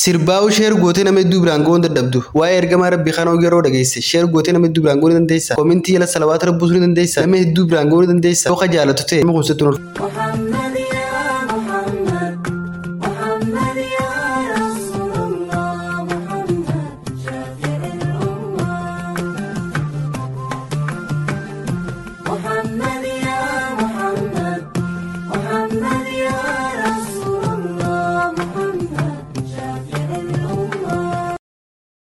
Sirbaa'u sheer gootee nama hedduu biraan ga'uu dadhabdu. Waa'ee ergamaa rabbii kanaa yeroo dhageesse sheer gootee nama hedduu biraan ga'uu ni dandeessaa. Koomintii jala salawaata rabbisuu ni dandeessaa. Nama hedduu biraan ga'uu ni dandeessaa. Yoo ka jaalatu ta'e nama kun sitti